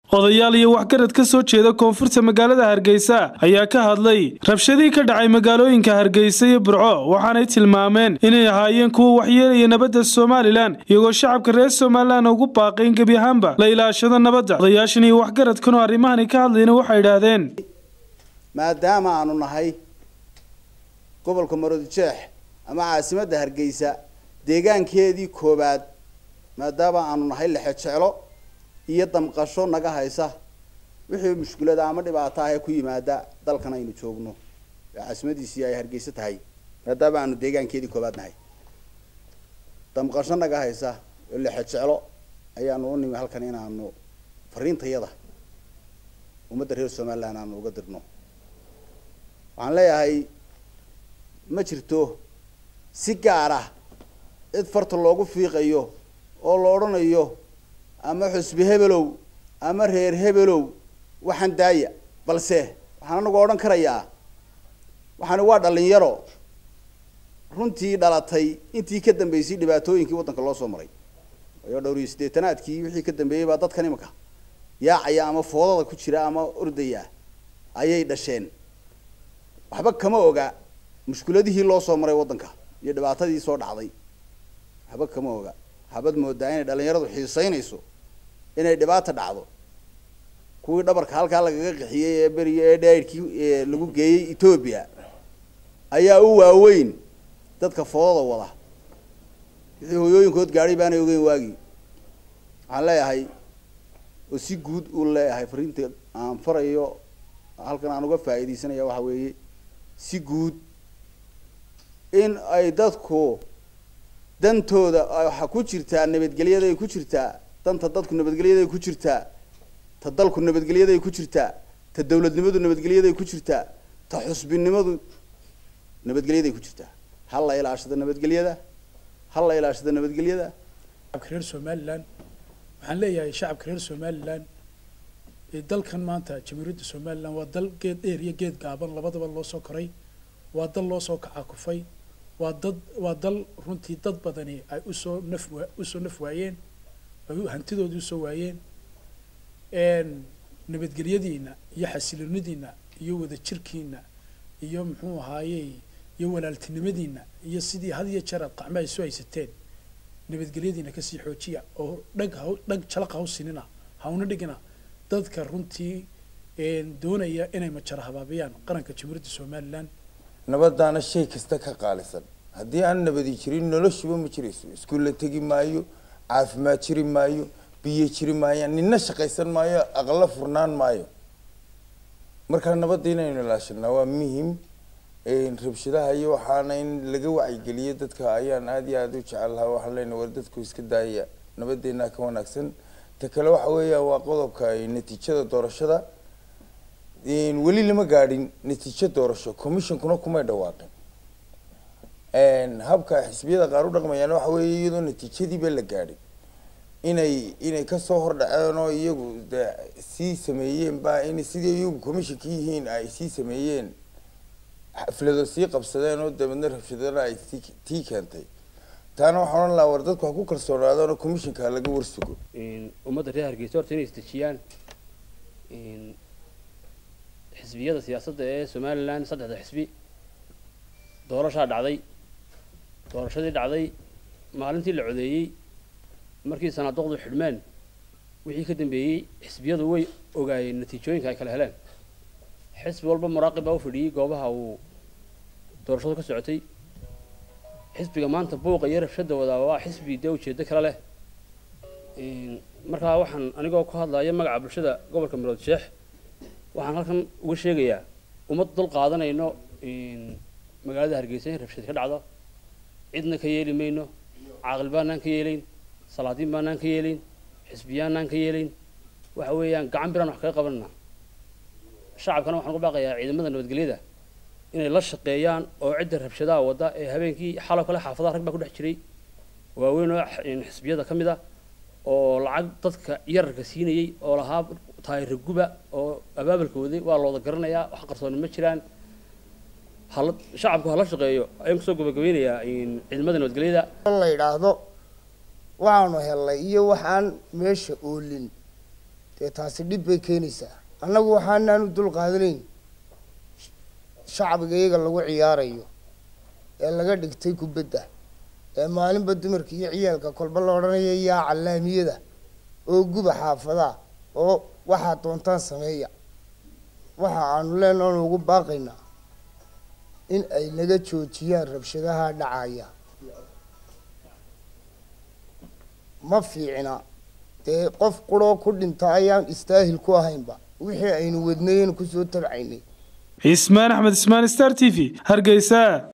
odayaal iyo waxgarad ka soo jeeda koonfurta magaalada hargeysa ayaa ka hadlay rabshadii ka dhacay magaalooyinka hargeysa iyo burco waxaanay tilmaameen inay ahaayeen kuwa waxyeelaya nabadda somalilan iyagoo shacabka reer somalilan ugu baaqayn gebi ahaanba la ilaashado nabadda odayaashan iyo waxgaradkanoo arrimahani ka hadlayna waxay idhaahdeen maadaama aanu nahay gobolka maroodijeex ama caasimadda hargeysa deegaankeedii koobaad maadaama aanu nahay lexejeclo iyo damqasho naga haysa wixii mushkilada ama dhibaato ah ee ku yimaada dalkan aynu joogno ee caasimadiisii ay hargeysa tahay maadaama aanu deegaankeedii koobaad nahay damqasho naga haysa oo lexejeclo ayaanu u nimi halkan inaanu fariintayada ummadda reer somaliland aanu uga dirno waxaan leeyahay ma jirto si gaar ah cid farta loogu fiiqayo oo la odhanayo ama xusbi hebelow ama reer hebelow waxaan daaya balse waxaan anagu odhan karayaa waxaani waa dhalinyaro runtii dhalatay intii ka dambeysay dhibaatooyinkii waddanka loo soo maray waayo dhowr iyo siddeetanaadkii wixii ka dambeeyey baa dadkan imika yaacaya ama foodada ku jira ama ordaya ayay dhasheen waxba kama oga mushkuladihii loo soo maray waddanka iyo dhibaatadii soo dhacday waxba kama oga waxaabad moodaa inay dhalinyaradu xiiseynayso inay dhibaata dhacdo kuwii dhabarka halkaa lagaga qixiyey ee beriyo ee dhaidhkii lagu geeyey etoobiya ayaa u waaweyn dadka foodada wada wixii hooyooyinkood gaadhay baanay ogeyn waagii waxaan leeyahay oo si guud uu leeyahay fariinta aan farayo halkan aan uga faa'iidaysanaya waxa weeye si guud in ay dadku dantooda waxa ku jirtaa nabadgelyaday ku jirtaa danta dadku nabadgelyaday ku jirtaa ta dalku nabadgelyaday ku jirtaa ta dawladnimadu nabadgelyaday ku jirtaa ta xusbinimadu nabadgelyaday ku jirtaa ha la ilaashado nabadgelyada ha la ilaashado nabadgelyada shacabka reer somalilan waxaan leeyahay shacabka reer somalilan ee dalkan maanta jamhuuriyadda somalilan waa dal geed dheer iyo geed gaaban labadaba loo soo koray waa dal loo soo kacakufay waa dad waa dal runtii dad badani ay usoo naf usoo naf waayeen ay hantidoodii usoo waayeen nabadgelyadiina iyo xasiloonidiina iyo wadajirkiina iyo muxuu ahaayey iyo walaaltinimadiina iyo sidii had iyo jeer aad qacmo ay soo haysateen nabadgelyadiina kasii xoojiya oo dhag ha dhag jalaq ha u sinina hauna dhigina dadka runtii doonaya inay majara habaabiyaan qaranka jamhuuriyadda somalilan nabadaana shay kasta ka qaalisan haddii aan nabadi jirin noloshuba ma jirayso iskuulla tegi maayo caafimaad jiri maayo biyo jiri maayaan nina shaqaysan maayo aqla furnaan maayo markaa nabadda inaynu ilaashanaa waa muhim rabshadaha iyo waxaana in laga wacyigeliyo dadka ayaan aada iyo aada u jecel lahaa waxaan leenahay war dadku iska daaya nabadeenaa ka wanaagsan ta kale waxa weeya waa qodobka natiijada doorashada weli lama gaadhin natiijo doorasho commissionkuna kumay dhawaaqin habka xisbiyada qaar u dhaqmayaan waxa weeye iyadoo natiijadiiba la gaadhin inay inay kasoo hordhaceen oo iyagu de sii sameeyeen ba in sidii iyagu commissionka yihiin ay sii sameeyeen xaflado sii qabsadeen oo dabeedna rabshadana ay sii tii keentay taana waxaan odhan lahaa war dadku ha ku kalsoonaadaan oo commissionka laga warsugo ummadda reer hargeysa horta inay isdejiyaan xisbiyada siyaasadda ee somalilan saddexda xisbi doorashaa dhacday doorashadii dhacday maalintii la codeeyey markii sanaaduqdu xidhmeen wixii ka dambeeyey xisbiyadu way ogaayeen natiijooyinka ay kala heleen xisbi walba muraaqib baa u fadhiyey goobaha uu doorashadu ka socotay xisbiga maanta buuqa iyo rabshada wadaa waa xisbi dee ujeedo kale leh markaa waxaan anigoo ku hadlaya magaca bulshada gobolka marood sheex waxaan halkan uga sheegayaa ummad dul qaadanayno magaalada hargeysa in rabshad ka dhacdo cidna ka yeeli mayno caaqil baanaan ka yeelayn salaadiin baanaan ka yeelayn xisbiyaanaan ka yeelayn waxa weeyaan gacan biraan wax kaga qabanana shacabkana waxaan ugu baaqayaa ciidamada nabadgelyada inay la shaqeeyaan oo cidda rabshadaha wadda ee habeenkii xalo kale xaafadaha rag baa ku dhex jiray waaweyn oo xisbiyada ka mid ah oo lacag dadka yararka siinayey oo lahaa taayira guba oo abaabalka waday waa looda garanayaa wax qarsooni ma jiraan hala shacabku hala shaqeeyo ayaan kusoo gabagabeynayaa ciidamada nabadgelyada la yidhaahdo waxaanu helnay iyo waxaan meesha oolin dee taasi dhib bay keenaysaa annagu waxaanaanu dul qaadanayn shacbiga iyaga lagu ciyaarayo ee laga dhigtay kubadda ee maalinba dumarka iyo ciyaalka kolba la odhanaya yaa callaamiyada oo guba xaafadaha oo waxaad doontaan sameeya waxa aanu leenaanu ugu baaqaynaa in ay naga joojiyaan rabshadaha dhacaya ma fiicna dee qof quroo ku dhinta ayaan istaahil ku ahaynba wixii aynu wadnayen kusoo tabcaynay cismaan axmed ismaan star t v hargeysa